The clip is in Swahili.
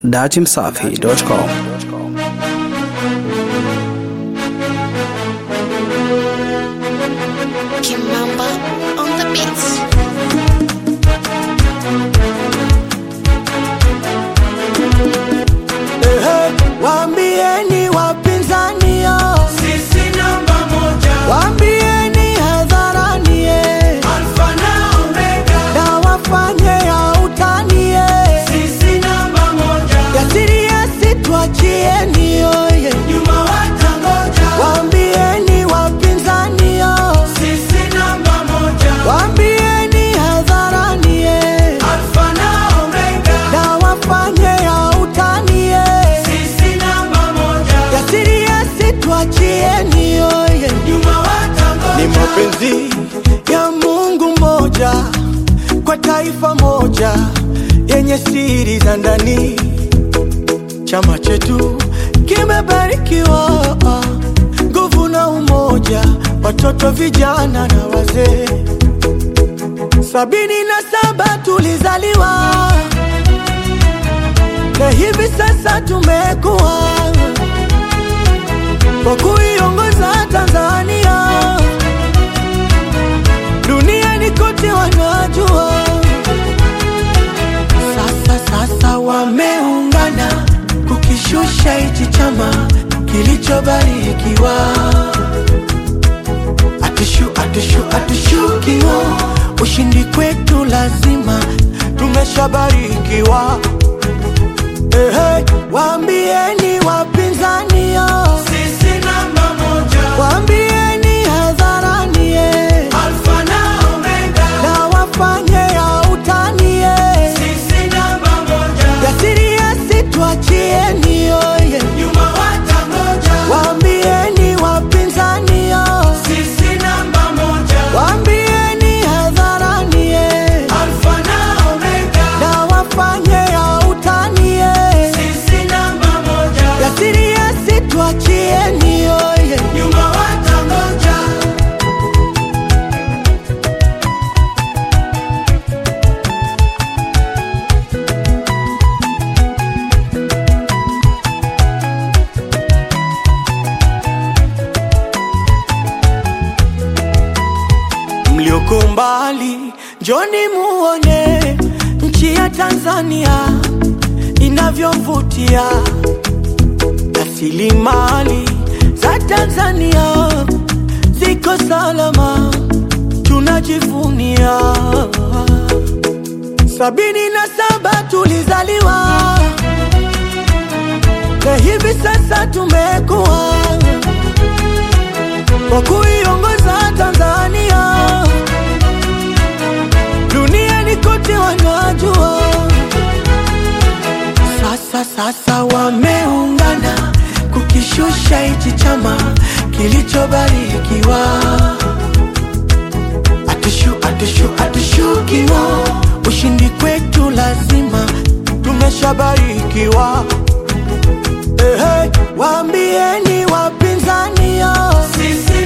datimsafi.com Kimamba on the beats. Ehe, Waambieni wapinzani yo, Sisi namba moja, waambieni hadharani ye, Alfa na Omega. na wafanye ya utani ye, Sisi namba moja, yasiri yasitwachieni yoye, nyuma watangoja. waambieni wapinzani yo, Sisi namba moja, waambieni hadharani ye, Alfa na Omega. na wafanye ya utani ye, Sisi namba moja, yasiri yasitwachieni yoye. nyuma watangoja. ni mapenzi ya Mungu mmoja kwa taifa moja yenye siri za ndani. Chama chetu kimebarikiwa nguvu na umoja, watoto, vijana na wazee. Sabini na saba tulizaliwa na hivi sasa tumekuwa kwa kuiongoza Tanzania duniani kote wanajua. Sasa sasa wameungana kukishusha hichi chama kilichobarikiwa. Atushu, atushu, atushukiwa, ushindi kwetu lazima, tumeshabarikiwa. Ehe, waambieni wapinzani yo, Sisi namba moja, waambieni hadharani ye, Alfa na Omega. na wafanye ya utani ye, Sisi namba moja, yasiri yasitwachieni yoye, nyuma watangoja. waambieni wapinzani yo, Sisi namba moja, waambieni hadharani ye, Alfa na Omega. na wafanye ya utani ye, Sisi namba moja, yasiri yasitwachieni yoye. nyuma watangoja. mlioko mbali, njoni muone nchi ya Tanzania inavyovutia. Rasilimali za Tanzania ziko salama, tunajivunia. Sabini na saba tulizaliwa na hivi sasa tumekuwa kwa kuiongoza Tanzania duniani kote wanajua. Sasa sasa wameungana kukishusha hichi chama kilichobarikiwa. Atushu, atushu, atushukiwa, ushindi kwetu lazima, tumeshabarikiwa. Ehe, waambieni wapinzani yo Sisi